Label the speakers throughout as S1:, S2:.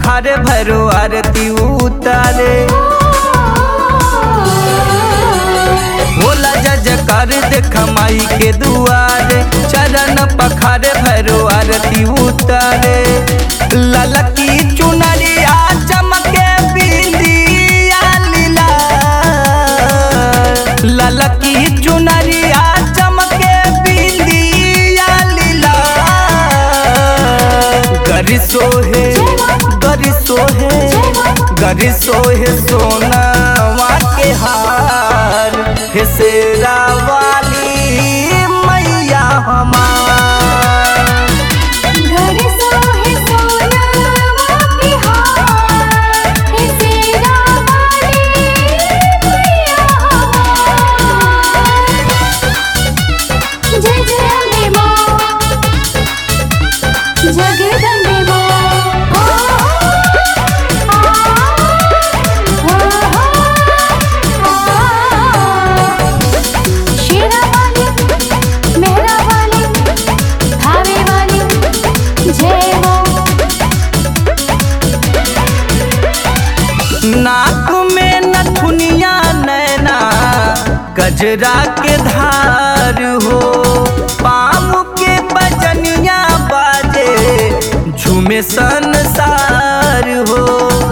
S1: पखारे भरो आरती उतारे होला जजकार देख माई के दुआरे चरण पखारे भरो आरती उतारे ललकी चुनरिया चमके बिंदिया लीला ललकी चुनरिया चमके बिंदिया लीला गरी सोहे गरी सोहे गरी सोहे सोनावा के हार हे शेरा वाली मैया हमार
S2: घर सोहे सोनावा के हार हे सेरा वाली मैया हमार जय जय अम्बे माँ जगदम्बे माँ ओ, आ, आ, आ, शेरा वाली मेहरा वाली धावे वाली जय हो
S1: नाक में नथुनिया नैना गजरा के धार हो पाम के बजनिया बाजे झूमे संसार हो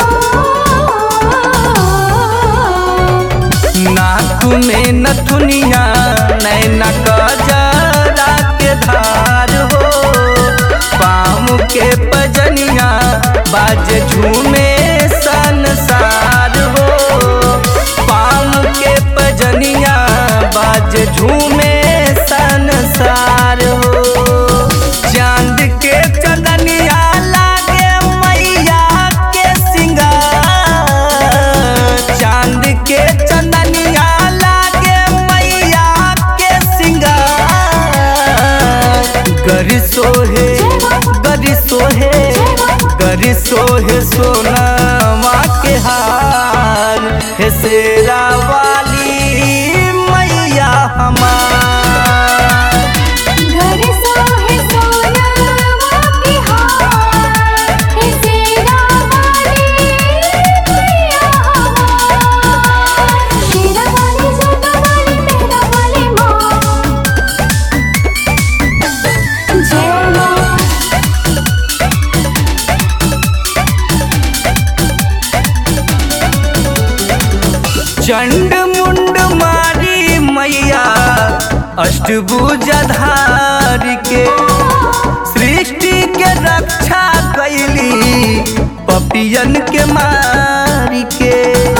S1: नाक में नथुनिया नैना गजरा के धार हो पाम के बजनिया बाजे झूमे संसार हो पाम के बजनिया बाजे झूमे संसार हो चांद के चंदनिया लागे मैया के सिंगार चांद के चंदनिया लागे मैया के सिंगार गरी सोहे गरी सोहे गरी सोहे सोनावा के हार हे शेरा वाली मैया हमार
S2: घर सोहे सोनावा के हार हे सेरा वाली मैया हमार शेरा वाली जोता वाली मेहरा वाली माँ जय माँ
S1: चंड मुंड मारी मैया अष्टभुजधार के सृष्टि के रक्षा कैली पपियन के मार के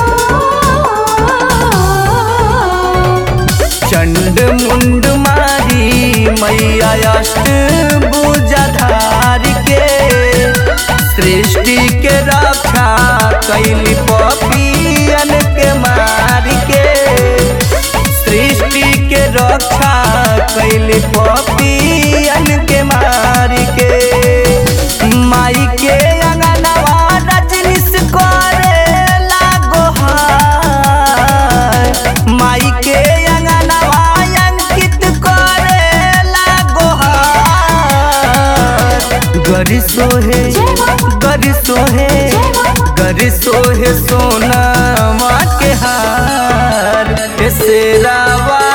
S1: चंड मुंड मारी मैया अष्टभुजधार के सृष्टि के रक्षा कैली पपियन के मार के सृष्टि के रक्षा कैली पपियन के मार के माई के अंगनवा रजनीश करे लागो हाय माई के अंगनवा अंकित करे लागो हाय गरी सोहे गरी सोहे गरी सोहे सोनावा के हार हे शेरा